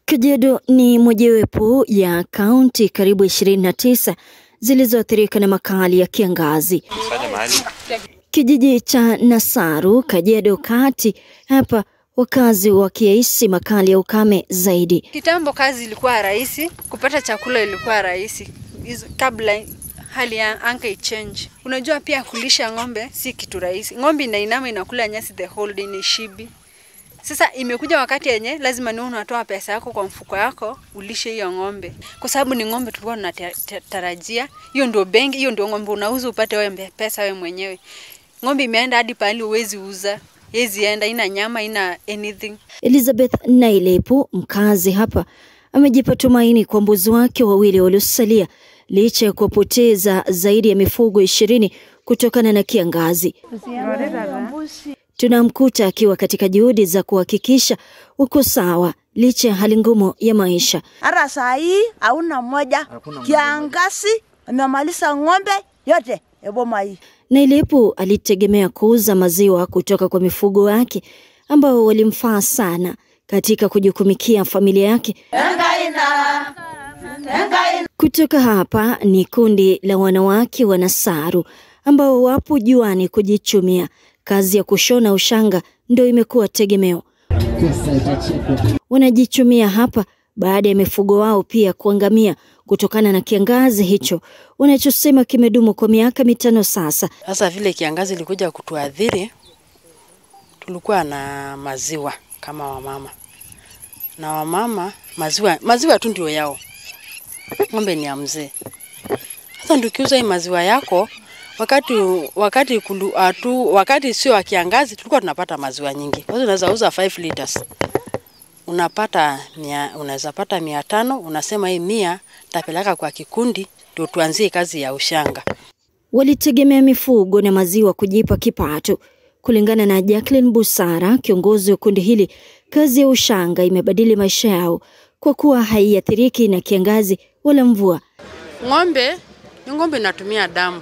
Kajiado ni mojawapo ya kaunti karibu 29 zilizoathirika na makali ya kiangazi. Kijiji cha Nasaru, Kajiado Kati, hapa wakazi wakihisi makali ya ukame zaidi. Kitambo kazi ilikuwa rahisi, kupata chakula ilikuwa rahisi Hizo- kabla hali ya anga ichange. Unajua pia kulisha ng'ombe si kitu rahisi. Ng'ombe inainama inakula nyasi the whole day, ni shibi. Sasa imekuja wakati yenye lazima ni unatoa pesa yako kwa mfuko yako ulishe hiyo ng'ombe, kwa sababu ni ng'ombe tulikuwa tunatarajia. Hiyo ndio benki, hiyo ndio ng'ombe unauza upate wewe mbe- pesa wewe mwenyewe. Ng'ombe imeenda hadi pahali huwezi uza, hezi enda, ina nyama, ina anything. Elizabeth Nailepu, mkazi hapa, amejipa tumaini kwa mbuzi wake wawili waliosalia licha ya kuwapoteza zaidi ya mifugo ishirini kutokana na kiangazi. Tunamkuta akiwa katika juhudi za kuhakikisha uko sawa licha ya hali ngumu ya maisha. Hata saa hii hauna moja, kiangazi amemaliza ng'ombe yote eboma hii. Nailepu alitegemea kuuza maziwa kutoka kwa mifugo wake ambao walimfaa sana katika kujukumikia familia yake. Kutoka hapa ni kundi la wanawake wa Nasaru ambao wapo juani kujichumia. Kazi ya kushona ushanga ndio imekuwa tegemeo. Wanajichumia hapa baada ya mifugo wao pia kuangamia kutokana na kiangazi hicho wanachosema kimedumu kwa miaka mitano sasa. Sasa vile kiangazi ilikuja kutuadhiri, tulikuwa na maziwa kama wamama, na wamama maziwa maziwa tu ndio yao, ng'ombe ni ya mzee. Sasa ndio ukiuza hii maziwa yako wakati wakati kulu, atu, wakati sio wa kiangazi tulikuwa tunapata maziwa nyingi. Kwa hiyo unaweza uza 5 liters unapata mia, unaweza pata mia tano, unasema hii mia tapeleka kwa kikundi ndio tuanzie kazi ya ushanga. Walitegemea mifugo na maziwa kujipa kipato. Kulingana na Jacqueline Busara, kiongozi wa kundi hili, kazi ya ushanga imebadili maisha yao kwa kuwa haiathiriki na kiangazi wala mvua. Ng'ombe ni ng'ombe inatumia damu,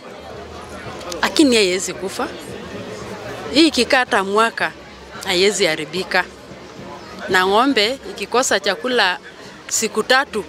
lakini haiwezi kufa. Hii ikikaa hata mwaka haiwezi haribika, na ng'ombe ikikosa chakula siku tatu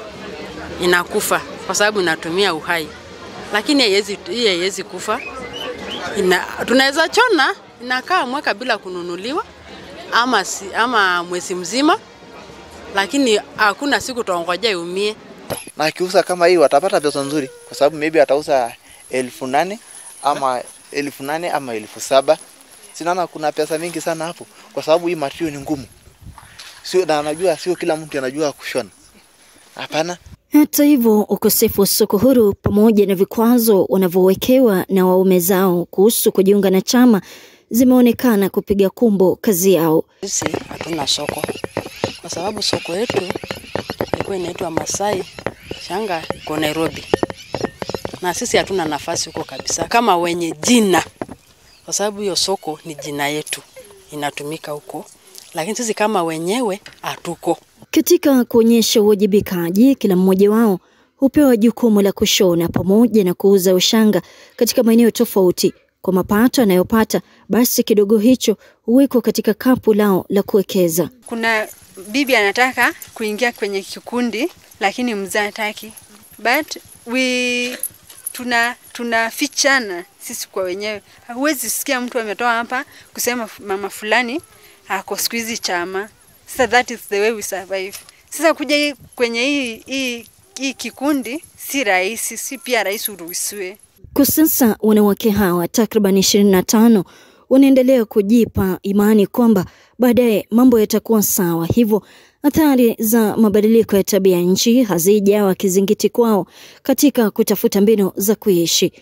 inakufa kwa sababu inatumia uhai, lakini haiwezi hii haiwezi kufa. Ina, tunaweza chona inakaa mwaka bila kununuliwa ama, si, ama mwezi mzima, lakini hakuna siku tuongojea iumie. na akiuza kama hii watapata pesa nzuri, kwa sababu maybe atauza elfu nane ama elfu nane ama elfu saba Sinaona kuna pesa mingi sana hapo, kwa sababu hii material ni ngumu, sio na anajua, sio kila mtu anajua kushona. Hapana, Hata hivyo, ukosefu wa soko huru pamoja na vikwazo wanavyowekewa na waume zao kuhusu kujiunga na chama zimeonekana kupiga kumbo kazi yao. Sisi hatuna soko kwa sababu soko yetu ilikuwa inaitwa Masai Shanga, iko Nairobi, na sisi hatuna nafasi huko kabisa kama wenye jina, kwa sababu hiyo soko ni jina yetu inatumika huko, lakini sisi kama wenyewe hatuko. Katika kuonyesha uwajibikaji, kila mmoja wao hupewa jukumu la kushona pamoja na kuuza ushanga katika maeneo tofauti. Kwa mapato anayopata, basi kidogo hicho huwekwa katika kapu lao la kuwekeza. Kuna bibi anataka kuingia kwenye kikundi lakini mzee hataki, but we tuna tunafichana sisi kwa wenyewe. Huwezi sikia mtu ametoa hapa kusema mama fulani ako siku hizi chama. Sasa that is the way we survive. Sasa kuja hii kwenye hii hii hii kikundi si rahisi, si pia rahisi uruhusiwe. Kwa sasa wanawake hawa takriban 25 wanaendelea kujipa imani kwamba baadaye mambo yatakuwa sawa. Hivyo athari za mabadiliko ya tabia nchi hazijawa kizingiti kwao katika kutafuta mbinu za kuishi.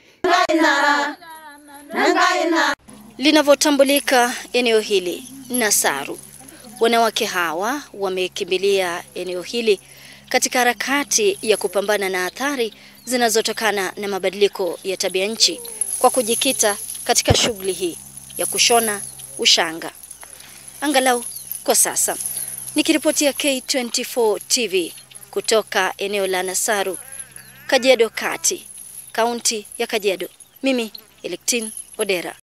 Linavyotambulika eneo hili Nasaru, wanawake hawa wamekimbilia eneo hili katika harakati ya kupambana na athari zinazotokana na mabadiliko ya tabia nchi kwa kujikita katika shughuli hii ya kushona ushanga, angalau kwa sasa. Nikiripotia K24 TV kutoka eneo la Nasaru, Kajiado Kati, kaunti ya Kajiado, mimi Electin Odera.